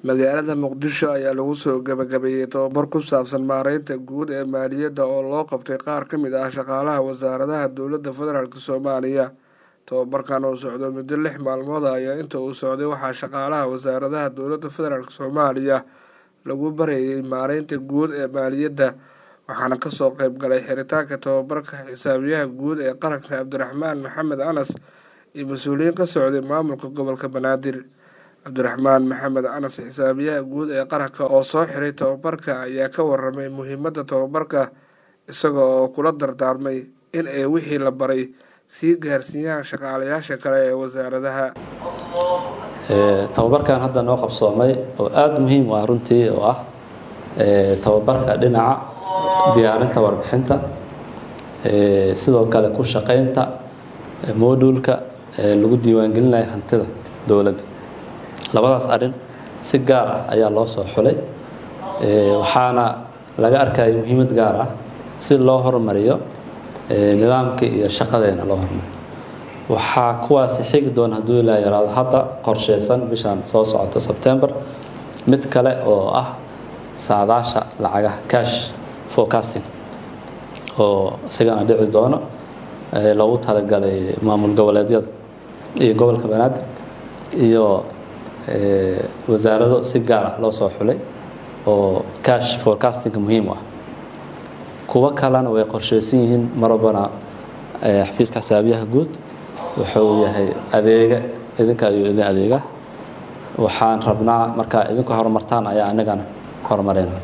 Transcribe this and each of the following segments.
magaalada muqdisho ayaa lagu soo gabagabeeyey tababar ku saabsan maareynta guud ee maaliyadda oo loo qabtay qaar ka mid ah shaqaalaha wasaaradaha dowladda federaalk soomaaliya tababarkan oo socdo muddo lix maalmood ayaa inta uu socday waxaa shaqaalaha wasaaradaha dowladda federaalk soomaaliya lagu bareeyay maareynta guud ee maaliyadda waxaana kasoo qeyb galay xiritaanka tababarka xisaabiyaha guud ee qaranka cabdiraxmaan maxamed anas iyo mas-uuliyiin ka socday maamulka gobolka banaadir cabdiraxmaan maxamed anas xisaabiyaha guud ee qaranka oo soo xiray tababarka ayaa ka waramay muhiimadda tababarka isaga oo kula dardaarmay in ay wixii la baray sii gaarsiiyaan shaqaalayaasha kale ee wasaaradaha tababarkan hadda noo qabsoomay oo aada muhiim u ah runtii oo ah tababarka dhinaca diyaarinta warbixinta sidoo kale ku shaqeynta modulka lagu diiwaangelinayo hantida dowladda labadaas arrin si gaar ah ayaa loo soo xulay waxaana laga arkaya muhiimad gaar ah si loo horumariyo nidaamka iyo shaqadeena loo horumariyo waxaa kuwaasi xigi doona hadduu ilaa yaraado hadda qorsheysan bishan soo socota sebtember mid kale oo ah saadaasha lacagaha cash forecasting oo isigana dhici doono loogu talagalay maamul goboleedyada iyo gobolka banaadir iyo wasaarado si gaar ah loo soo xulay oo cash forecastinga muhiim u ah kuwo kalena way qorsheysan yihiin marwabana xafiiska xisaabiyaha guud wuxuu yahay adeega idinka ayuu idin adeega waxaan rabnaa markaa idinku horumartaan ayaa anagana horumareyna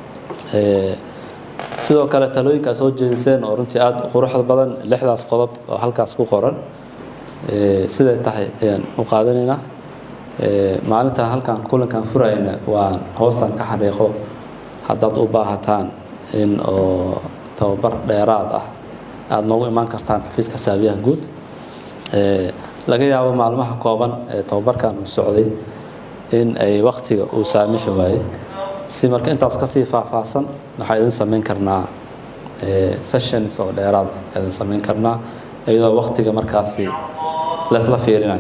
sidoo kale talooyinkaa soo jeediseen oo runtii aada u quruxda badan lixdaas qodob oo halkaas ku qoran siday tahay ayaan u qaadanaynaa maalintaan halkaan kulankan furayna waan hoostan ka xariiqo haddaad u baahataan in oo tababar dheeraad ah aada noogu imaan kartaan xafiiska xisaabiyaha guud laga yaabo maalmaha kooban ee tababarkan uu socday in ay waktiga uu saamixi waayey si marka intaas kasii faahfaahsan waxaa idin samayn karnaa sessions oo dheeraad ah idin samayn karnaa iyadoo waktiga markaasi laysla fiirinayo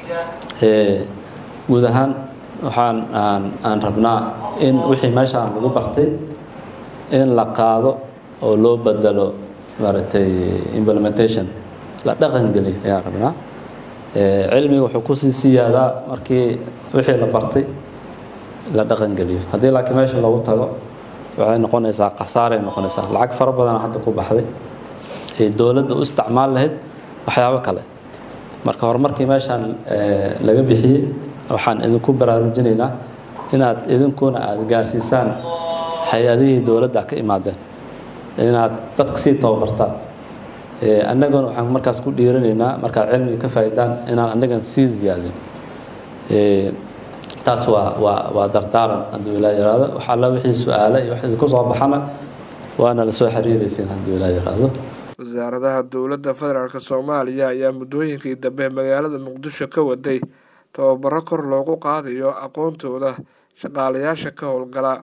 guud ahaan waxaan aan aan rabnaa in wixii meeshaan lagu bartay in la qaado oo loo bedelo maaragtay implementation la dhaqangeliy ayaan rabnaa cilmiga wuxuu kusii siyaadaa markii wixii la bartay la dhaqangeliyo haddii laakiin meesha loogu tago waxay noqonaysaa khasaaray noqonaysaa lacag fara badana hadda ku baxday ay dowladda u isticmaal lahayd waxyaabo kale marka horumarkii meeshaan laga bixiyey waxaan idinku baraarujinaynaa inaad idinkuna aada gaarsiisaan hay-adihii dowladda ka imaadeen inaad dadka sii tababartaan annaguna waxaan markaas ku dhiiranaynaa markaad cilmiga ka faa'iidaan inaan annagan sii ziyaadin taas waa waa waa dardaaran hadduu ilaa yaraado wax alla wixii su-aale iyo wax idinku soo baxana waana lasoo xiriiraysiin hadduu ilaa yaraado wasaaradaha dowladda federaalk soomaaliya ayaa muddooyinkii dambe magaalada muqdisho ka waday tababaro kor loogu qaadayo aqoontooda shaqaalayaasha ka howlgala